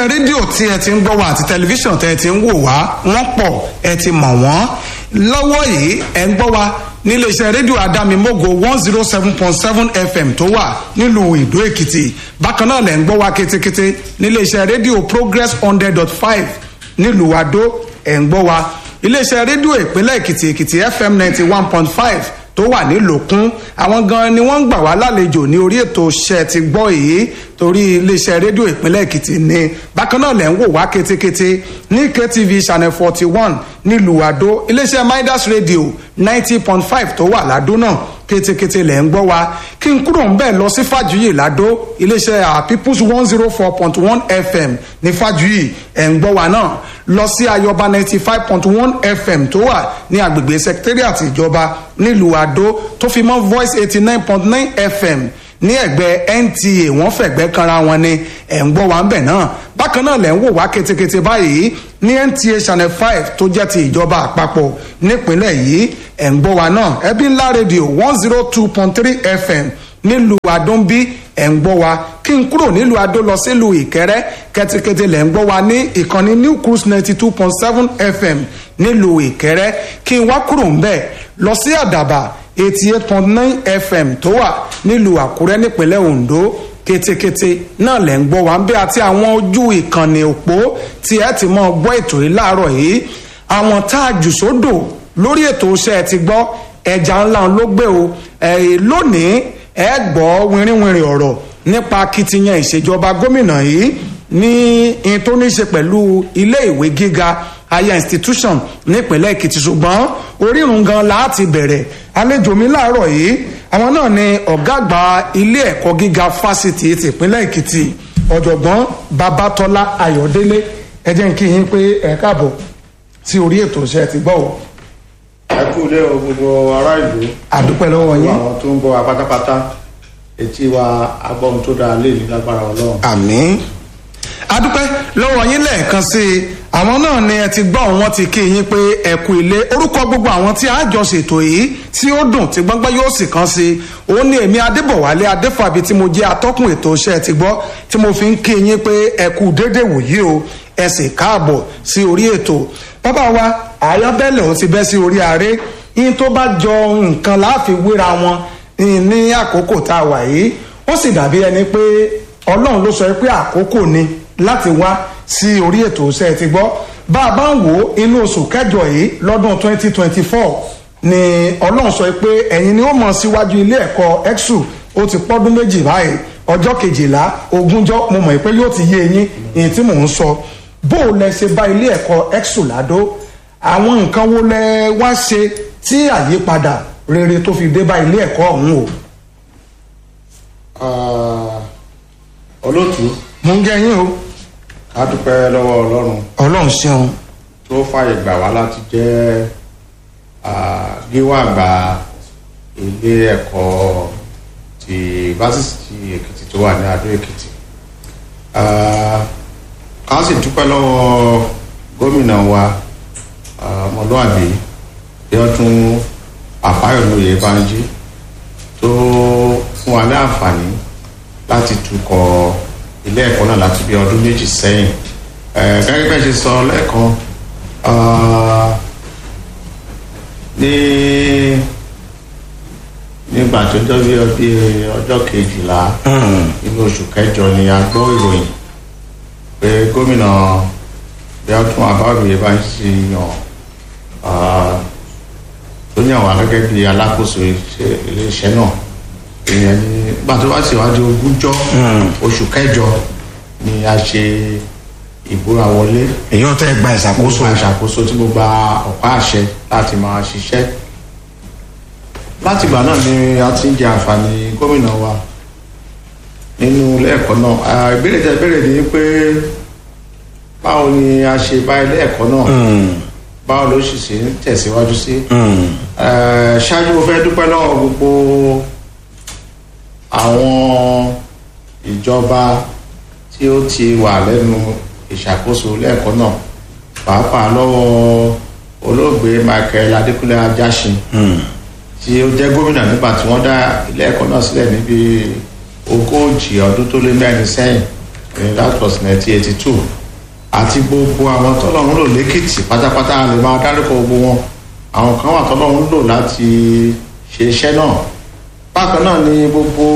iléeṣẹ́ rédíò tí ẹ ti ń gbọ́ wa àti tẹlifíṣàn tẹ́ ẹ ti ń wò wá wọ́n pọ̀ ẹ ti mọ̀ wọ́n lọ́wọ́ yìí ẹ ń gbọ́ wa níléeṣẹ́ rédíò adámimógo one zero seven point seven fm tó wà nílùú ìdó èkìtì bákan náà lẹ̀ ń gbọ́ wa kétékété níléeṣẹ́ rédíò progress hundred dot five nílùú adó ẹ̀ ń gbọ́ wa iléeṣẹ́ rédíò ìpínlẹ̀ èkìtì èkìtì fm ninety one point five tó wà nílòkún àwọn gan ni wọ́n ń gbà wá lálejò ní orí ètò ṣẹ́ ti gbọ́ èyí torí iléeṣẹ́ rédíò ìpínlẹ̀ èkìtì ni bákan náà lẹ̀ ń wò wá kétékété ní ktv channel forty one nílùú àdó iléeṣẹ́ midas radio ninety point five tó wà ládó náà kétékété lẹ̀ ń gbọ́ wa kí n kúrò ń bẹ̀ lọ sí fàjúyè ládó iléeṣẹ́ our peoples one zero four point one fm ní fàjúyè ẹ̀ ń gbọ́ wa náà lọ sí ayọba ninety five point one fm tó wà ní agbègbè secretariat ìjọba nílùú àdó tó fi mọ́ voice eighty nine point nine fm ní ẹgbẹ́ nta wọ́n fẹ̀gbẹ́ kanra wọn ni ẹ̀ ń gbọ́ wa ń bẹ̀ náà bákan náà lẹ̀ ń wò wá ketekete báyìí ní nta channel five tó jẹ́ ti ìjọba àpapọ̀ nípínlẹ̀ yìí ẹ̀ ń gbọ́ wa náà ẹbí ńlá rédíò one zero two point three fm nílùú adóńbí ẹ̀ ń gbọ́ wa kí n kúrò nílùú adó lọ sílùú ìkẹrẹ kẹtikẹtì lẹ̀ ń gbọ́ wa ní ìkànnì new cruise ninety two point seven fm nílùú ìkẹrẹ kí n wá kúrò ń bẹ̀ lọ sí àdàbà eighty eight point nine fm tó wà nílùú àkúrẹ́ nípínlẹ̀ ondo kétékété náà lẹ̀ ń gbọ́ wa ń bẹ́ àti àwọn ojú ìkànnì òpó tí ẹ ti mọ́ gbọ́ ètò yìí láàárọ̀ yìí àwọn tá a jù sódò lórí ètò iṣẹ́ ẹ ti gbọ́ ẹja ńlá ló gbé o lónìí ẹ gbọ́ wìrìwìrì ọ̀rọ̀ nípa akitiyan ìṣèjọba gómìnà yìí ní in tó ní í ṣe pẹ̀lú ilé ìwé gíga higher institution nípínlẹ̀ èkìtì ṣùgbọ́n orírun gan láti bẹ̀rẹ̀ àlejò mi láàárọ̀ yìí àwọn náà ni ọ̀gá àgbà ilé ẹ̀kọ́ gíga fásitì tìpínlẹ̀ èkìtì ọ̀jọ̀gbọ́n babatọ́lá ayọ̀délé ẹ jẹ́ kí yín pé ẹ káàbọ̀ sí orí ètò iṣẹ́ ti gbọ́ o. ẹ kú ilé o gbogbo ará ìlú àdúpẹ́ lọ́wọ́ gbogbo yín àwọn tó ń bọ wa pátápátá etí wa agbọ́n tó dáa lè ní lágbára ọlọ́run. àmín adúpẹ́ lọ́wọ́ yín lẹ́ẹ̀kan sí i àwọn náà ni ẹ ti gbọ́ wọn ti kí yín pé ẹ kú ilé orúkọ gbogbo àwọn tí a jọ ṣètò yìí tí ó dùn tí gbọ́ngbọ́n yóò sì kàn sí i òun ni èmi adébọ̀wálé adéfàbí tí mo jẹ́ atọ́kùn ètò iṣẹ́ ti gbọ́ tí mo fi ń kí yín pé ẹ kú dédé wòyí o ẹ sì káàbọ̀ sí orí ètò bàbá wa àyọ́bẹ̀lẹ̀ ò ti bẹ́ sí orí ààrẹ yín tó bá jọ nǹkan láàfin wéra wọn ní àkókò tá a wà yìí ó sì dàbí ẹni pé ọlọ́run ló sọ pé àkókò ni láti wá sí orí ètò iṣẹ́ ti gbọ́ bá a bá ń wò ó inú oṣù kẹjọ yìí lọ́dún 2024 ni ọlọ́run sọ pé ẹ̀yin ni ó mọ̀ síwájú ilé ẹ̀kọ́ exu ó ti pọ́dún méjì báyìí ọjọ́ kejìlá ogúnjọ́ mo mọ̀ pé yóò ti yé yín èyí tí mò ń sọ bó o lẹ ṣe bá ilé ẹ̀kọ́ exu ládó àwọn nǹkan wo lẹ wá ṣe tí àyípadà rere tó fi dé bá ilé ẹ̀kọ́ ọ̀hún o. Ah, olóòtú mo ń jẹ́ yín o ká dúpẹ́ lọ́wọ́ ọlọ́run ọlọ́run ṣeun tó fàyè gbà wá láti jẹ́ ah, gíwá àgbà ilé ẹ̀kọ́ ti fásitì èkìtì tó wà ní adó èkìtì Ah, ká sì dúpẹ́ lọ́wọ́ gómìnà wa ah, ọmọlúwàbí bí wọ́n tún àfáyọ̀lóye banjí tó fún wa ní àǹfààní láti tukọ̀ ilé ẹ̀kọ́ náà láti bí ọdún méjì sẹ́yìn Eh, gẹ́gẹ́ bẹ́ẹ̀ ṣe sọ lẹ́ẹ̀kan ah, ní nígbà tó jọ bí ọdí ọjọ́ kejìlá nínú oṣù kẹjọ ni a gbọ́ ìròyìn pé gómìnà bí ọdún àbáwòye bá ń ṣe yàn ah, tó yàn wá gẹ́gẹ́ bí alákòóso iṣẹ́- iléeṣẹ́ náà ìyẹn ní nígbà tó bá ṣèwádìí ogúnjọ́ oṣù kẹjọ ni a ṣe ìbúra wọlé èyí ò tẹ́ gba ìṣàkóso àkóso àṣàkóso tí mo gba ọ̀pá àṣẹ láti máa ṣiṣẹ́ láti ìgbà náà ni a ti ń jẹ àǹfààní gómìnà wa nínú ilé ẹ̀kọ́ náà Ah, ìbéèrè tẹ béèrè ni pé báwo ni a ṣe bá ilé ẹ̀kọ́ náà báwo ló sì ṣe ń tẹ̀síwájú sí Eh, ṣáájú mo fẹ́ dúpẹ́ lọ́wọ́ gbogbo àwọn ìjọba tí ó ti wà lẹ́nu ìṣàkóso lẹ́ẹ̀kọ́ náà pàápàá lọ́wọ́ olóògbé michael adékúnlé ajásin tí ó jẹ́ gómìnà nígbà tí wọ́n dá ilé ẹ̀kọ́ náà sílẹ̀ níbi ogójì ọdún tó lé mẹ́rin sẹ́yìn eh, that was nineteen eighty two àti gbogbo àwọn tọ́lọ́run lò lẹ́kìtì pátápátá lè máa dárúkọ gbogbo wọn àwọn kan wà tọ́lọ́run lò láti ṣe iṣẹ́ náà bákan náà ni gbogbo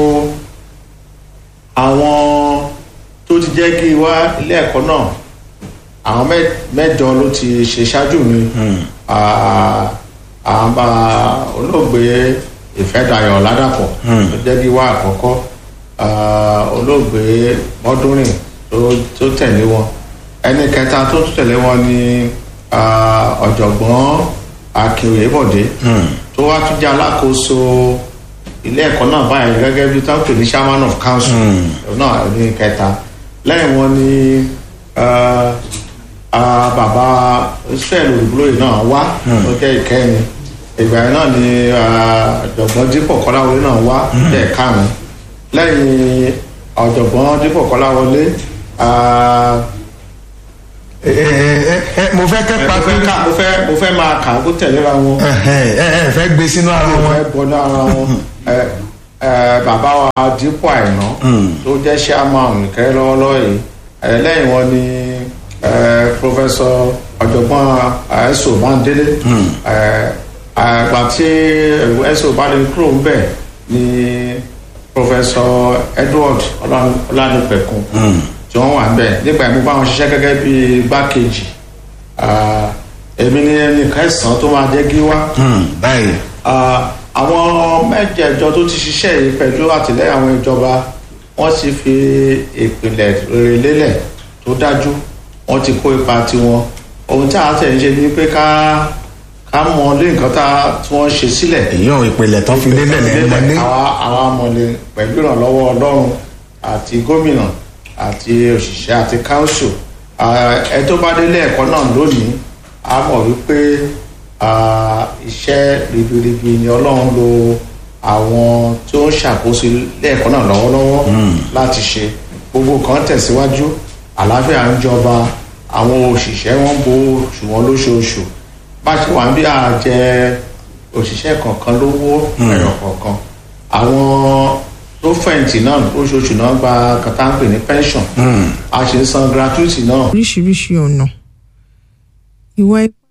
àwọn tó ti jẹ́ kí wá ilé ẹ̀kọ́ náà àwọn mẹ́- mẹ́jọ ló ti ṣe ṣáájú mi Ah, àwọn bá olóògbé ìfẹ́dayọ̀ ládàpọ̀ tó jẹ́ kí wá àkọ́kọ́ Ah, olóògbé mọ́dúnrìn tó- tó tẹ̀lé wọn ẹni kẹta tó tún tẹ̀lé wọn ni ah, ọ̀jọ̀gbọ́n akin oyèbọ̀dé tó wá tún jẹ́ alákòóso ilé ẹ̀kọ́ náà báyìí gẹ́gẹ́ bí tó ń pè ní chairman of council náà ní kẹta lẹ́yìn wọn ni ah, ah, bàbá israel olùgbòlóyè náà wá tó jẹ́ ìkẹyìn ìgbà yẹn náà ni ah, ọ̀jọ̀gbọ́n dípọ̀ kọ́láwọlé náà wá jẹ́ ìkarùn-ún lẹ́yìn ọ̀jọ̀gbọ́n dípọ̀ kọ́láwọlé ah, ẹ ẹ ẹ mo fẹ́ kẹ́ mo pa fẹ́ ká- mo fẹ́ mo fẹ́ máa kà á kó tẹ̀léra wọn ẹ ẹ ẹ fẹ́ gbé sínú ara wọn. ẹ bọ lára wọn ẹ ẹ bàbá wa dípò àìná tó jẹ́ chairman nìkẹ́ lọ́wọ́lọ́wọ́ yìí ẹ lẹ́yìn wọn ni ẹ pọfẹsọ ọ̀jọ̀gbọ́n ẹ̀sọ́ bándélé ẹ àgbà tí ẹ̀sọ́ bándélé kúrò ń bẹ̀ ni pọfẹsọ edward Ọlá- ọlánìpẹ̀kun tí wọ́n wà ń bẹ̀ nígbà yẹn mo bá wọn ṣiṣẹ́ gẹ́gẹ́ bí igbákejì Ah, èmi ni ẹnì kẹsàn-án tó máa jẹ́ gíwá báyìí. Ah, àwọn mẹ́jẹ̀ẹ̀jọ tó ti ṣiṣẹ́ yìí pẹ̀lú àtìlẹ́yìn àwọn ìjọba wọ́n ti fi ìpìlẹ̀ rere lélẹ̀ tó dájú wọ́n ti kó ipa tiwọn ohun tí a tẹ̀ ń ṣe ni pé ká ká mọ lé nǹkan tá tí wọ́n ṣe sílẹ̀ èyí ò ìpìlẹ̀ tán fi lélẹ̀ lẹ́nu mọ́ ní. àwa àwa mọ̀lẹ́ pẹ̀lú ìrànlọ́wọ́ ọlọ́run àti gómìnà àti òṣìṣẹ́ àti council Ah, ẹ tó bá délé ẹ̀kọ́ náà lónìí a mọ̀ wípé ah, iṣẹ́ ribiribi ni ọlọ́run lo àwọn tó ń ṣàkóso ilé ẹ̀kọ́ náà lọ́wọ́lọ́wọ́ láti ṣe gbogbo kan tẹ̀síwájú àlàáfíà ń jọba àwọn òṣìṣẹ́ wọn bo oṣù wọn lóṣooṣù bá ṣe wà ń bí àjẹ òṣìṣẹ́ kọ̀ọ̀kan lówó ẹ̀rọ kọ̀ọ̀kan àwọn tó fẹ̀yìntì náà lóṣooṣù náà gba kàtà ń pè ní pension a ṣe ń san gratuity náà oríṣiríṣi ọ̀nà ìwà ipá